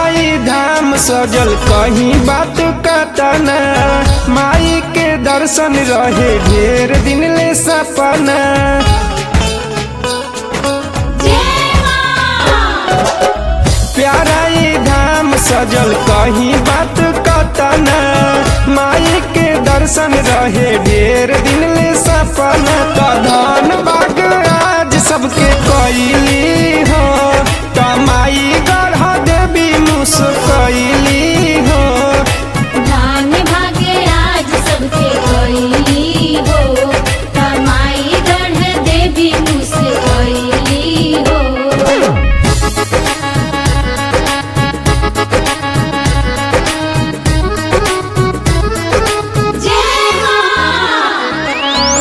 प्याराई धाम सजल कहीं बात कतना माई के दर्शन रहे ढेर दिन ले सपना प्याराई धाम सजल कहीं बात कतना माई के दर्शन रहे ढेर दिन ले सपना तो धन बाग आज सबके कैली हो कमाई गढ़ देवी मुस्कैली हो धान भागे आज सबके कोई हो कमाई गढ़ देवी मुझसे कोई हो जय मां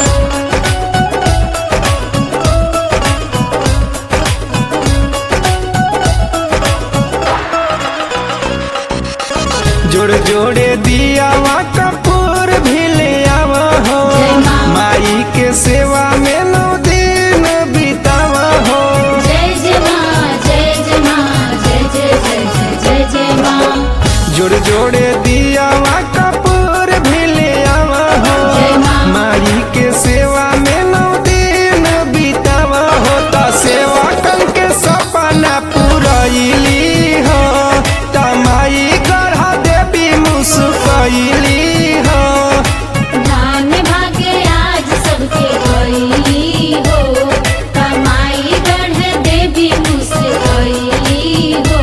जोड़ जोड़े दियावा कपूर भी ले आवा हो जय माँ। माई के सेवा में नौ दिन बितावा हो जय जय मां जय जय मां जय जय जय जय जय जय मां जोड़ जोड़े दियावा कपूर भी ले आवा हो जय माँ। माई के सेवा में नौ दिन बितावा हो तो सेवा कल के सपना पूरैली हो तमाई गढ़ा देवी मुस्कैली हो धान भागे आज सबके कोई हो कमाई गढ़ देवी मुझसे कोई हो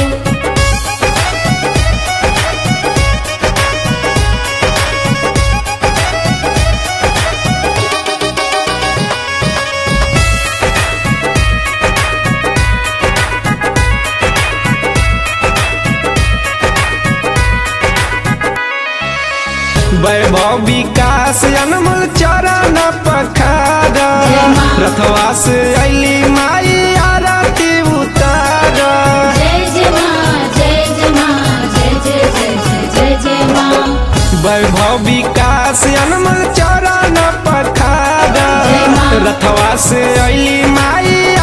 वैभव विकास अनमोल चरण पखार जय माँ। रथवा से अली माई आरती उतार जय जय मां जय जय मां जय जय जय जय जय जय मां वैभव विकास अनमोल चरण पखार जय माँ। रथवा से अली माई